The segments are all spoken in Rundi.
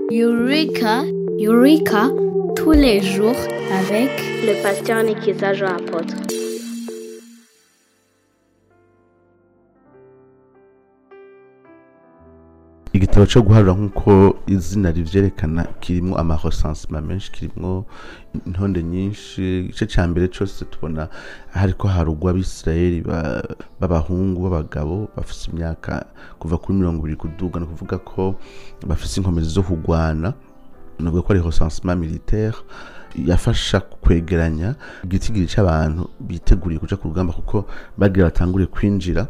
Eureka, Eureka, tous les jours avec le pasteur Nikiza Jean Apôtre. igitabo cyo guharura nk'uko izina rivyerekana kirimwo amaresansema menshi kirimwo intonde nyinshi igice ca mbere cose tubona hariko harugwa abisirayeli ba- b'abahungu b'abagabo bafise imyaka kuva kuri mirongo ibiri kuduga ni ukuvuga ko bafise inkomezi zo kugwana navuga ko ari recensement militaire yafasha kwegeranya igitigiri c'abantu biteguriye kuja ku rugamba kuko bagira batangure kwinjira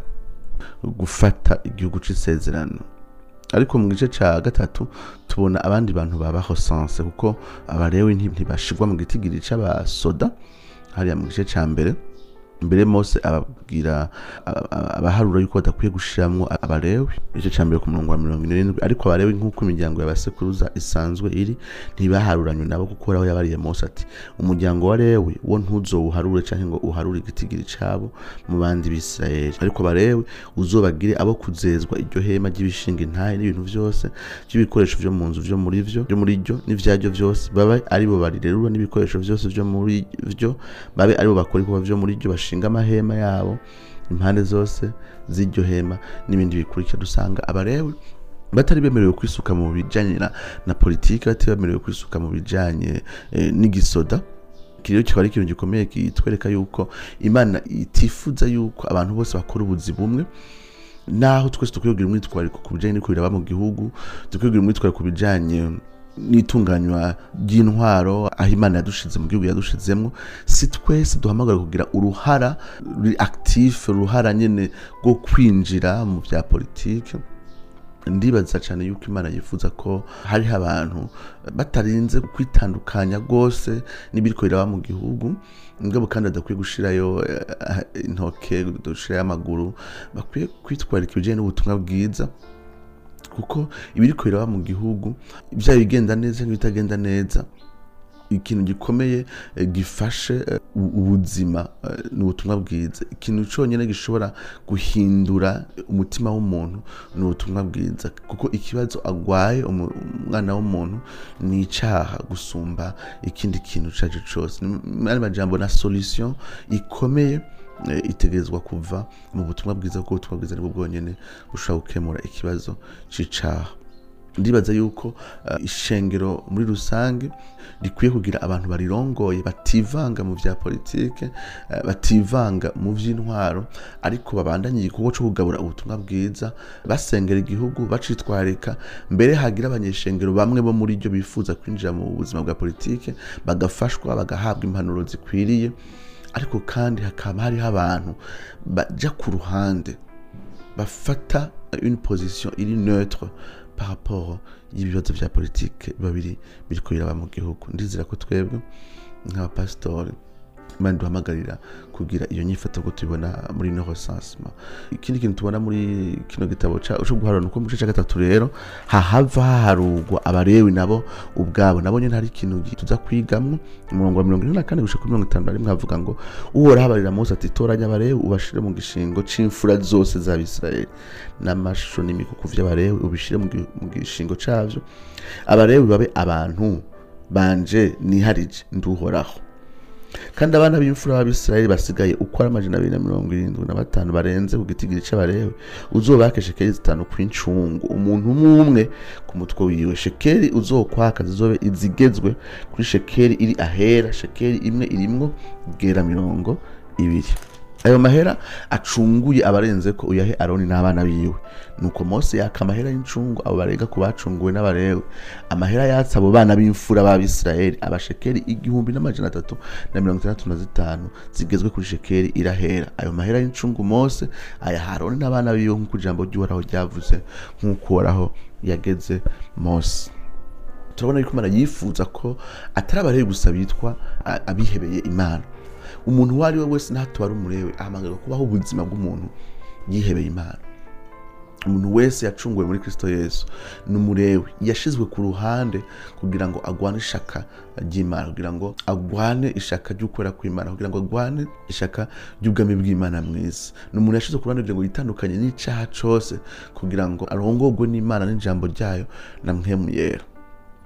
gufata igihugu c'isezerano ariko mu gice ca gatatu tubona abandi bantu babaho sanse kuko abarewe nti- ntibashirwa mu gitigiri c'abasoda hariya mu gice ca mbere mbere mose ababwira aba- aba- abaharura yuko badakwiye gushiramwo abarewe igice ca mbere ku murongo wa mirongo ine n'indwi ariko abarewe nk'uko imiryango y'abasekuruza isanzwe iri ntibaharuranywe nabo kuko raho yabariye mose ati umuryango wa lewi wo ntuzowuharure canke ngo uharure igitigiri cabo mu bandi bisirayeli ariko abarewe uzobagire abo kuzezwa iryo hema ry'ibishinga intahe n'ibintu vyose by'ibikoresho vyo mu nzu vyo muri vyo vyo muri ryo n'ivyaryo vyose babe aribo barirerura n'ibikoresho vyose vyo muri vyo babe aribo bakora ibikorwa vyo muri ryo bashinga amahema yabo impande zose z'iryo hema n'ibindi bikurikira dusanga abarewe batari bemerewe kwisuka mu bijanye na, na politiki batari bemerewe kwisuka mu bijanye eh, n'igisoda iki rero kikaba ari ikintu gikomeye kitwereka yuko imana itifuza yuko abantu bose bakora ubuzi bumwe naho twese dukwiye kugira umwitwariko ku bijanye n'uko biraba mu gihugu dukwiye kugira umwitwariko ku bijanye n'itunganywa ry'intwaro aho imana yadushize mu gihugu yadushizemwo si twese duhamagara kugira uruhara ruri actif uruhara nyene rwo kwinjira mu vya politike ndibaza cyane yuko imana yifuza ko hariho abantu batarinze kwitandukanya rwose n'ibiriko biraba mu gihugu ngabo kandi badakwiye gushirayo eh, intoke gushirayo amaguru bakwiye kwitwarika ibijanye n'ubutumwa bwiza kuko ibiriko biraba mu gihugu byaba ibigenda neza n'ibitagenda neza ikintu gikomeye eh, gifashe eh, u- ubuzima eh, ni ubutumwa bwiza ikintu cyonyine gishobora guhindura umutima w'umuntu ni ubutumwa bwiza kuko ikibazo agwaye umu- umwana w'umuntu ni icaha gusumba ikindi kintu ico ari cyo cyose ni majambo na solution ikomeye eh, itegerezwa kuva mu butumwa bwiza kuko ubutumwa bwiza nibwo bwonyene bushobora gukemura ikibazo c'icaha ndibaza yuko uh, ishengero muri rusange rikwiye kugira abantu barirongoye bativanga mu vya politike uh, bativanga mu vy'intwaro ariko babandanye igikorwa co kugabura ubutumwa bwiza basengera igihugu bacitwarika mbere hagira abanyeshengero bamwe bo muri ryo bifuza kwinjira mu buzima bwa politike bagafashwa bagahabwa impanuro zikwiriye ariko kandi hakaba hariho abantu baja ku ruhande bafata une position iri neutre par rapport y'ibibazo vya politike babiri biriko biraba mu gihugu ndizera ko twebwe nk'abapasitori imana duhamagarira kugira iyo nyifato ko tubibona muri ino recensement ikindi kintu tubona muri kino gitabo ca- co guharura nuko mu gice ca gatatu rero hahava haharurwa abarewi nabo ubwabo nabo nyene hari ikintu gi- tuza kwigamwo umurongo wa mirongo ine na kane gushika kuri mirongo itanu na rimwe havuga ngo uhoraho abarira mose ati toranya abarewi ubashire mu gishingo c'imfura zose z'abisirayeli n'amashusho n'imikuku vy'abarewi ubishire mu gi- mu gishingo cavyo abarewi babe abantu banje niharije nduhoraho kandi abana b'imfura b'abisirayeli basigaye uko ari amajana abiri na mirongo irindwi na batanu barenze ku gitigiri c'abarewe uzobake shekeli zitanu kw'incungu umuntu umwe umwe ku mutwe wiwe shekeli uzokwaka zizobe izigezwe kuri shekeli iri ahera shekeli imwe irimwo gera mirongo ibiri ayo mahera acunguye abarenze ko uyahe aroni n'abana biwe nuko mose yaka amahera y'incungu abo barega ku bacunguwe n'abarewe amahera yatse abo bana b'imfura b'abisirayeli abashekeli igihumbi n'amajana atatu na mirongo itandatu na zitanu zigezwe kuri shekeli irahera ayo mahera y'incungu mose ayaha aroni n'abana biwe nk'uko ijambo ry'uhoraho ryavuze nk'uko uhoraho yageze mose turabona yuko imana yifuza ko atari abarewe gusa bitwa a- abihebeye imana umuntu uwo ari we wese ntatuba ari umurewe ahamagarwa kubaho ubuzima bw'umuntu yihebeye imana umuntu wese yacunguwe muri kristo yesu ni umurewe yashizwe ku ruhande kugira ngo agwane ishaka ry'imana kugira ngo agwane ishaka ry'ukwera kw'imana kugira ngo agwane ishaka ry'ubwami bw'imana mwiza ni umuntu yashizwe ku ruhande kugira ngo yitandukanye n'icaha cose kugira ngo arongorwe n'imana n'ijambo ryayo na mpemu yera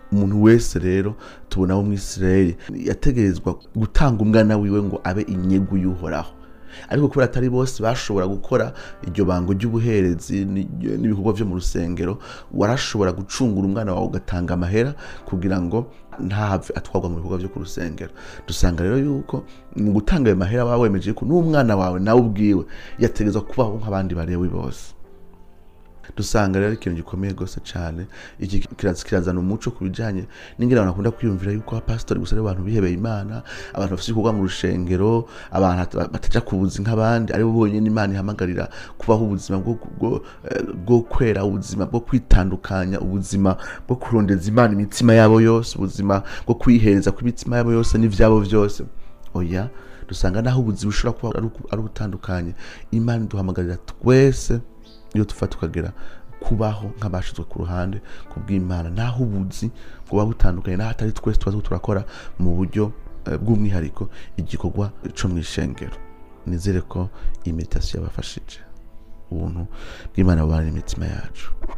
umuntu wese rero tubona wo mw'isirayeli yategerezwa gutanga umwana wiwe ngo abe inyegu y'uhoraho ariko kubera atari bose bashobora gukora iryo bango ry'ubuherezi ni- n'ibikorwa byo mu rusengero warashobora gucungura umwana wawe ugatanga amahera kugira ngo ntahave atwarwa mu bikorwa byo ku rusengero dusanga rero yuko mu gutanga ayo mahera waba wemeje ko n'umwana wawe nawe ubwiwe yategerezwa kubaho nk'abandi barewi bose dusanga rero ari ikintu gikomeye rwose cyane iki kiraza kirazana umuco ku bijyanye n'ingene abantu bakunda kwiyumvira yuko abapasitori gusa ari abantu bihebeye imana abantu bafite ibikorwa mu rushengero abantu bat- bataja ku buzi nk'abandi aribo bonyine imana ihamagarira kubaho ubuzima bwo, bwo, eh, bwo kwera ubuzima bwo kwitandukanya ubuzima bwo kurondeza imana imitima yabo yose ubuzima bwo kwihereza kw'imitima yabo yose n'ivyabo byose oya dusanga naho ubuzima bushobora kuba ari uku- ari ubutandukanye imana iduhamagarira twese iyo tufa tukagera kubaho nk'abashizwe ku ruhande ku bw'imana naho ubuzi buba butandukanye naho atari twese tuba turiko turakora mu buryo eh, bw'umwihariko igikorwa co mw'ishengero nizere ko iyi meditasiyo yabafashije ubuntu bw'imana bubana n'imitima yacu